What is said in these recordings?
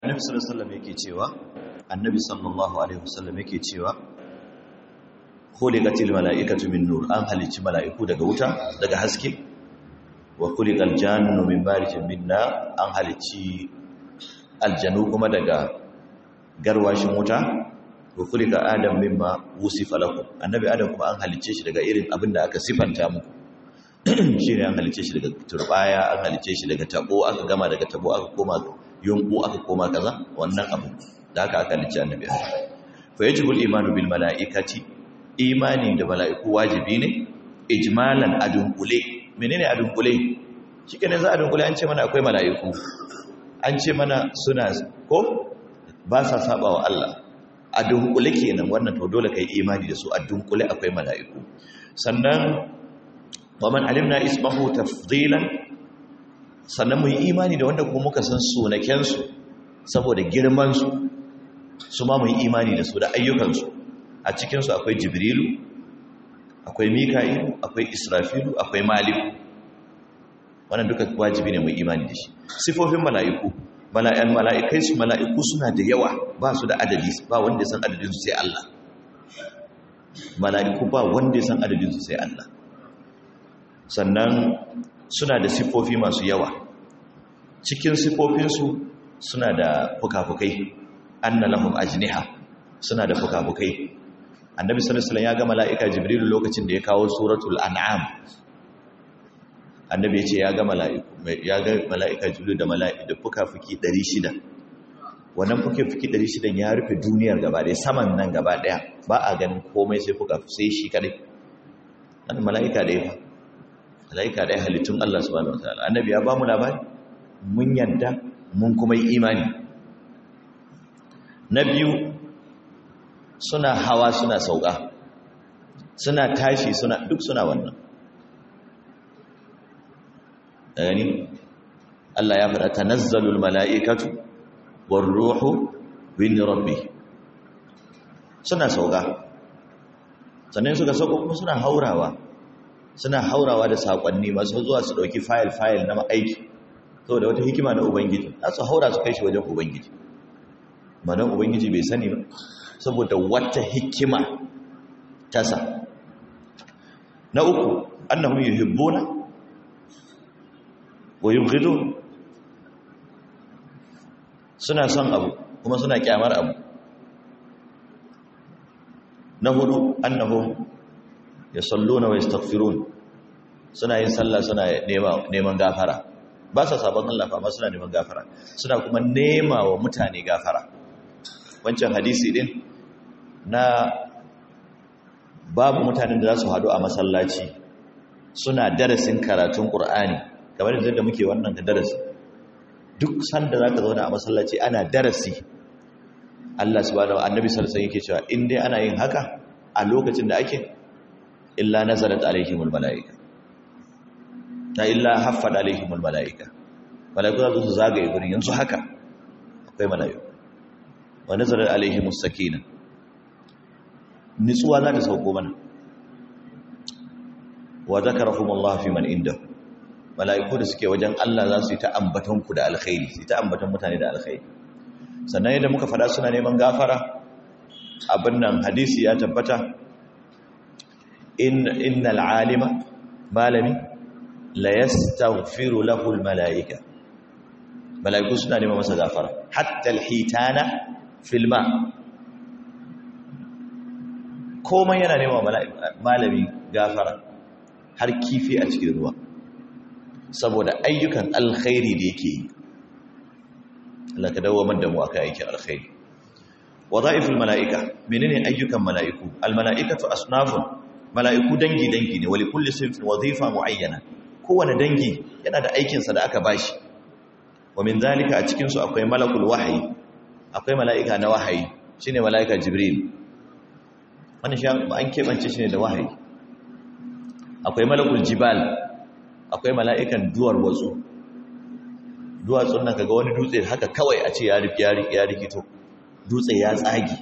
annabi sallallahu alaihi wasallam yake cewa annabi sallallahu alaihi wasallam yake cewa khuliqatil mala'ikatu min nur an halicci mala'iku daga wuta daga haske wa khuliqal jannu min barijin min nar an halicci aljanu kuma daga garwashin wuta wa khuliqa adam mimma wusifa lakum annabi adam kuma an halicce shi daga irin abinda aka sifanta muku shine an halicce shi daga turbaya an halicce shi daga tabo aka gama daga tabo aka koma yunku aka koma kaza wannan abu da haka aka halicce annabi fa yajibul imanu bil malaikati imani da mala'iku wajibi ne ijmalan adunkule menene adunkule shikenan za adunkule an ce mana akwai mala'iku an ce mana suna ko ba sa saba wa Allah adunkule kenan wannan to dole kai imani da su adunkule akwai mala'iku sannan wa man alimna ismahu tafdilan sannan mu yi imani da wanda kuma muka san sunakensu saboda girmansu su ma mu yi imani da su da ayyukansu a cikinsu akwai jibrilu akwai mika'ilu akwai israfilu akwai maliku wannan duka wajibi ne mu imani da shi sifofin mala'iku mala'yan mala'ikai su mala'iku suna da yawa ba su da adadi ba wanda ya san adadinsu sai Allah mala'iku ba wanda ya san adadinsu sai Allah sannan suna da sifofi masu yawa cikin sifofinsu suna da fukafukai anna lahum ajniha suna da fukafukai annabi sallallahu alaihi wasallam ya ga mala'ika jibril lokacin da ya kawo suratul an'am annabi ya ce ya ga mala'iku ya ga mala'ika jibril da mala'ika da fukafuki 600 wannan fukafuki 600 ya rufe duniyar gaba ɗaya saman nan gaba ɗaya ba a ganin komai sai fukafu sai shi kadai wannan mala'ika da ya fa mala'ika da ya halittun Allah subhanahu wataala annabi ya ba mu labari mun yadda mun kuma yi imani na biyu suna hawa suna sauka suna tashi suna duk suna wannan yani Allah ya faɗa tanazzalul mala'ikatu war ruhu bin rabbi suna sauka sannan suka sauko kuma suna haurawa suna haurawa da sakonni masu zuwa su dauki fayil-fayil na aiki saboda wata hikima na ubangiji za su haura su kai shi wajen ubangiji manan ubangiji bai sani ba saboda wata hikima tasa na uku annahum yuhibbuna wa yubghidun suna son abu kuma suna kyamar abu na hudu annahum yasalluna wa yastaghfirun suna yin sallah suna neman gafara ba sa sabon Allah fa amma suna neman gafara suna kuma nema wa mutane gafara wancan hadisi din na babu mutanen da za su hadu a masallaci suna darasin karatun Qur'ani kamar yadda muke wannan da darasi duk sanda zaka zauna a masallaci ana darasi Allah subhanahu wa annabi sallallahu alaihi wasallam yake cewa in dai ana yin haka a lokacin da ake illa nazarat alaihimul malaika ta illa haffad alaihimul malaika malaiku za su zagaye gurin yanzu haka akwai malaiku wa nazarat alaihimus sakina nitsuwa za ta sauko mana wa zakarahumullahu fi man inda malaiku da suke wajen Allah za su yi ta ambaton ku da alkhairi su yi ta ambaton mutane da alkhairi sannan yadda muka fada suna neman gafara abin nan hadisi ya tabbata innal alima malami la yastaghfiru lahu al malaika malaiku suna neman masa gafara hatta al hitana fil ma komai yana neman malami gafara har kifi a cikin ruwa saboda ayyukan alkhairi da yake yi Allah ka dawo da mu akai aikin alkhairi wadha'iful mala'ika menene ayyukan mala'iku al mala'ikatu asnafun mala'iku dangi-dangi ne wali kulli sinfin wazifa mu'ayyana kowane dangi yana da aikinsa da aka bashi wa min zalika a cikinsu akwai malakul wahayi akwai mala'ika na wahayi shine mala'ika jibril wani shi an keɓance shi ne da wahayi akwai malakul jibal akwai mala'ikan duwar watsu duwatsun nan kaga wani dutse haka kawai a ce ya rikito dutse ya tsagi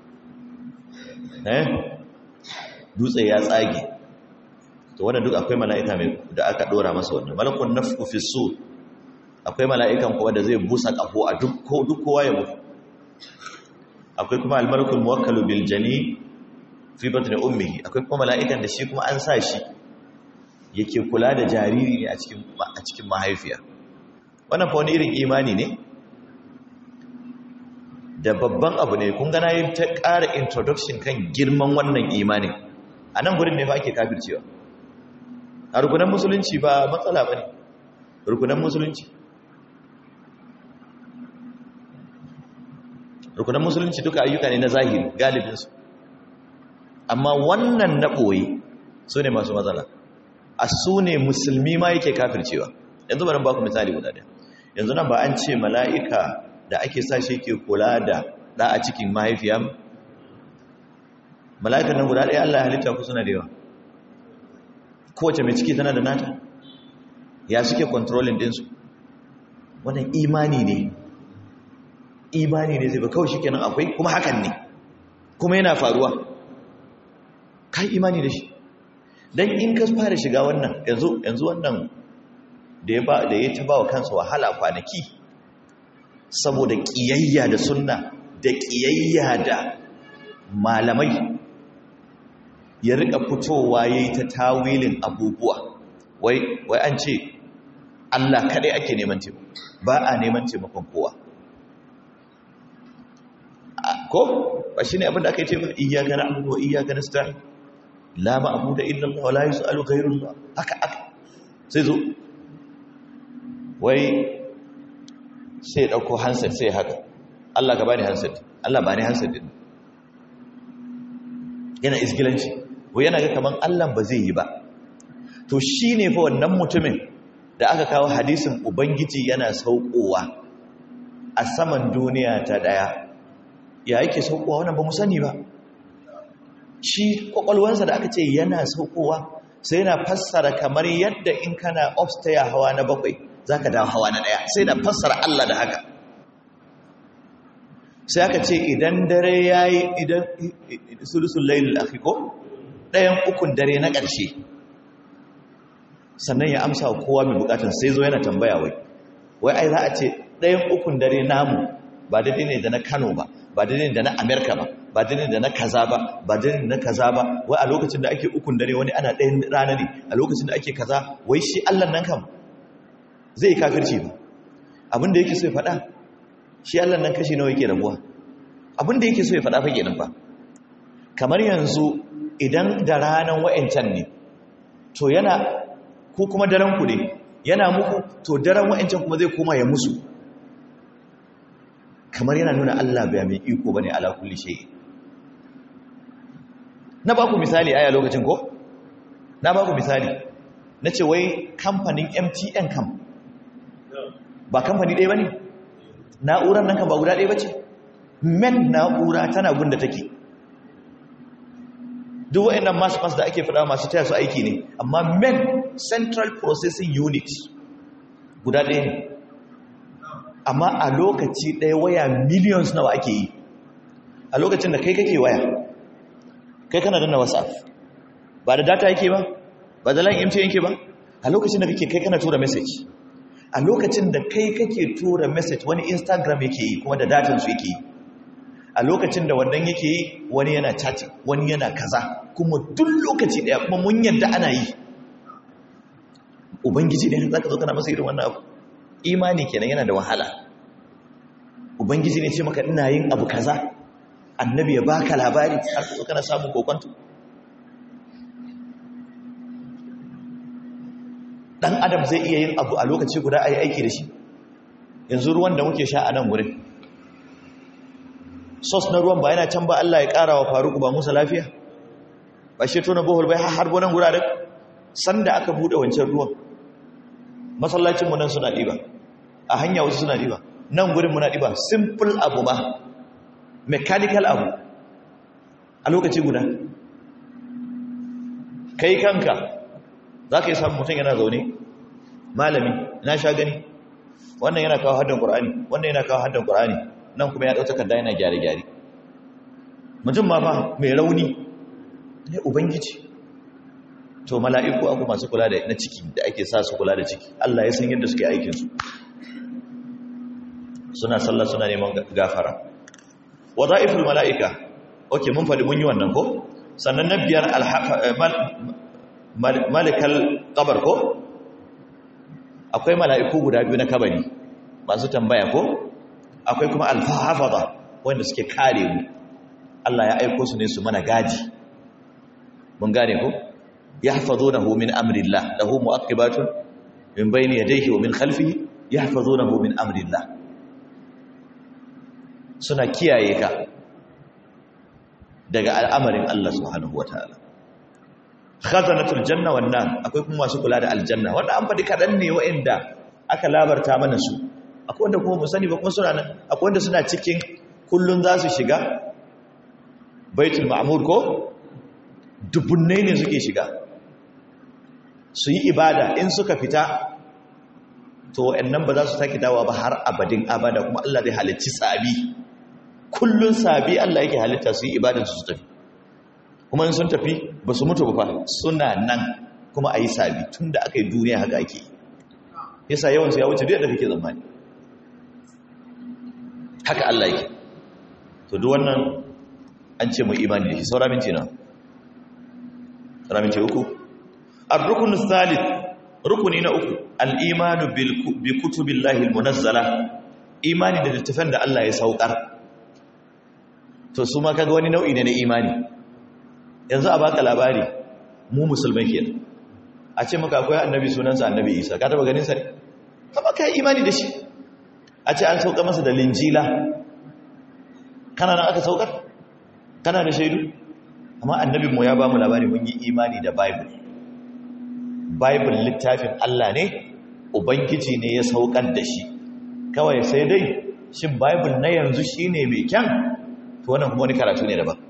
eh dutse ya tsage to wannan duk akwai mala'ika mai da aka dora masa wannan malakun nafku fi sur akwai mala'ikan kuma da zai busa kafo a duk kowa ya mutu akwai kuma almalakul muwakkalu bil jani fi batni ummihi akwai kuma mala'ikan da shi kuma an sa shi yake kula da jariri ne a cikin a cikin mahaifiya wannan fa wani irin imani ne da babban abu ne kun gana yin ta ƙara introduction kan girman wannan imanin a nan gurin ne fa ake kafircewa a rukunan musulunci ba matsala ba ne rukunan musulunci rukunan musulunci duka ayyuka ne na zahiri galibinsu amma wannan na ɓoye su ne masu matsala a su ne musulmi ma yake kafircewa yanzu bari ba ku misali guda ɗaya yanzu nan ba an ce mala'ika da ake sa shi ke kula da ɗa a cikin mahaifiya mala'ikan nan guda ɗaya Allah ya halitta ku suna da yawa kowace mai ciki tana da nata ya suke controlling ɗinsu wannan imani ne imani ne zai ba kawai shi kenan akwai kuma hakan ne kuma yana faruwa kai imani da shi don in ka fara shiga wannan yanzu wannan da ya ta ba wa kansa wahala kwanaki saboda ƙiyayya da sunna da ƙiyayya da malamai ya rika fitowa ya yi ta tawilin abubuwa wai an ce Allah kaɗai ake neman taimako ba a neman taimakon kowa ko ba shi ne abinda aka yi ce ba iyaka na abubuwa iyaka na sta'in la ma abu da illallah wa la yi su'alu gairullah haka aka sai zo wai sai ɗauko handset sai haka Allah ka bani handset Allah ba ni handset din yana isgilanci wai yana ga kaman Allah ba zai yi ba to shine fa wannan mutumin da aka kawo hadisin ubangiji yana saukowa a saman duniya ta daya ya yake saukowa wannan ba mu sani ba shi kwakwalwansa da aka ce yana saukowa sai yana fassara kamar yadda in kana upstairs hawa na bakwai za ka dawo hawa na ɗaya sai na fassara Allah da haka sai aka ce idan dare ya yi idan sulusun lailul afiko ɗayan ukun dare na ƙarshe sannan ya amsa wa kowa mai bukatun sai zo yana tambaya wai wai ai za a ce ɗayan ukun dare namu ba daidai ne da na kano ba ba daidai ne da na amerika ba ba daidai ne da na kaza ba ba daidai ne na kaza ba wai a lokacin da ake ukun dare wani ana ɗayan rana ne a lokacin da ake kaza wai shi allah nan kam zai kafirci ba abinda yake so ya faɗa shi Allah nan kashi nawa yake rabuwa abinda yake so ya faɗa fage nan ba kamar yanzu idan da ranar wa'ancan ne to yana ko kuma daren ku ne yana muku to daren wa'ancan kuma zai koma ya musu kamar yana nuna Allah bai mai iko bane ala kulli shay na ba ku misali aya lokacin ko na ba ku misali na ce wai kamfanin MTN kam ba kamfani ɗaya ba ne na'urar nan kan ba guda ɗaya ba ce men na'ura tana gunda take duk wa'annan masu masu da ake faɗa masu taya su aiki ne amma men central processing unit guda ɗaya ne amma a lokaci ɗaya waya millions nawa ake yi a lokacin da kai kake waya kai kana danna whatsapp ba da data yake ba ba da line mtn yake ba a lokacin da kake kai kana tura message a lokacin da kai kake tura message wani instagram yake yi kuma da datan su yake yi a lokacin da wannan yake yi wani yana chatting wani yana kaza kuma duk lokaci daya kuma mun yadda ana yi ubangiji ne zaka zo kana masa irin wannan abu imani kenan yana da wahala ubangiji ne ce maka ina yin abu kaza annabi ya baka labari har ka zo kana samun kokonto dan adam zai iya yin abu a lokaci guda a yi aiki da shi yanzu ruwan da muke sha a nan wurin sos na ruwan ba yana can ba Allah ya ƙara wa faruku ba musa lafiya ba shi tona bohol bai har gonan guraren sanda aka buɗe wancan ruwan masallacinmu nan suna ɗiba a hanya wasu suna ɗiba nan gurin muna ɗiba simple abu ba mechanical abu a lokaci guda kai kanka za ka yi samun mutum yana zaune malami na sha gani wannan yana kawo haddan ƙur'ani wannan yana kawo haddan ƙur'ani nan kuma ya ɗauta kadda yana gyare-gyare mutum ma fa mai rauni ne ubangiji to mala'iku abu masu kula da na ciki da ake sa su kula da ciki Allah ya san yadda suke aikinsu suna sallah suna neman gafara wada'iful mala'ika ok mun faɗi mun yi wannan ko sannan na biyar malikal kabar ko akwai mala'iku guda biyu na kabari masu tambaya ko akwai kuma alfahafaza wanda suke kare mu Allah ya aiko su ne su mana gaji mun gane ko yahfazunahu min amrillah lahu mu'aqibatun min bayni yadayhi wa min khalfihi yahfazunahu min amrillah suna kiyaye ka daga al'amarin Allah subhanahu wataala khazanatul janna wan nar akwai kuma masu kula da aljanna wanda an faɗi kaɗan ne wa'anda aka labarta mana su akwai wanda kuma mu sani ba kuma suna nan akwai wanda suna cikin kullun za su shiga baitul ma'mur ko dubunnai ne suke shiga su yi ibada in suka fita to wa'annan ba za su sake dawa ba har abadin abada kuma Allah zai halicci sabi kullun sabi Allah yake halitta su yi ibadan su tafi kuma in sun tafi ba su mutu ba suna nan kuma a yi sabi tun da aka yi duniya haka ake yi yasa yawansu ya wuce duk da kake zamani haka Allah yake to duk wannan an ce mu imani da shi saura minti na saura minti uku ar-rukun thalith rukuni na uku al-imanu bi kutubillahi al-munazzala imani da littafan da Allah ya saukar to su ma kaga wani nau'i ne na imani yanzu a baka labari mu musulmai ke a ce maka akwai annabi sunansa annabi isa ka taba ganin sa ne kama ka yi imani da shi a ce an sauka masa da linjila kana nan aka saukar kana da shaidu amma annabinmu ya ba mu labari mun yi imani da bible bible littafin allah ne ubangiji ne ya saukar da shi kawai sai dai shin bible na yanzu shine mai kyan to wannan kuma wani karatu ne daban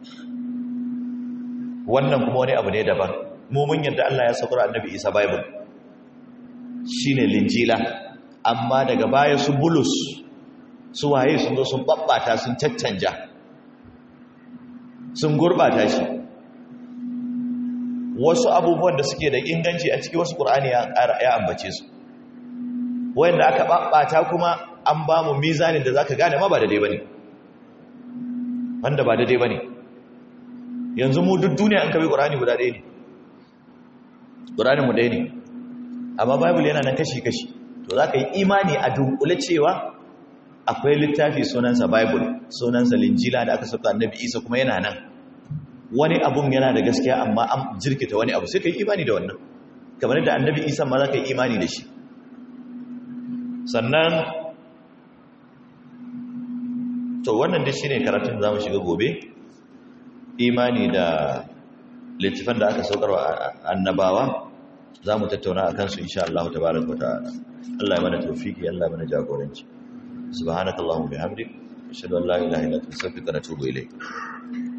wannan kuma wani abu ne daban mu mun yadda Allah ya saukar annabi Isa Bible shine linjila amma daga baya su bulus su waye sun zo sun babbata sun caccanja sun gurbata shi wasu abubuwan da suke da inganci a cikin wasu Qur'ani ya ya ambace su wanda aka babbata kuma an ba mu mizanin da zaka gane ma ba daidai bane wanda ba daidai bane yanzu mu duk duniya an kabe ƙurani guda ɗaya ne ƙuranin mu ɗaya ne amma bible yana nan kashi-kashi to za ka yi imani a dunkule cewa akwai littafi sunansa bible sunansa linjila da aka sauka annabi isa kuma yana nan wani abun yana da gaskiya amma an jirkita wani abu sai ka yi imani da wannan kamar da annabi isa ma za ka yi imani da shi sannan to wannan dai shine karatun da za mu shiga gobe imani da littafan da aka saukarwa annabawa za mu tattauna a kansu insha Allah tabaraka wa ta'ala Allah ya mana tawfiki Allah ya mana jagoranci subhanakallahumma bihamdik ashhadu an la ilaha illa anta astaghfiruka wa atubu ilayk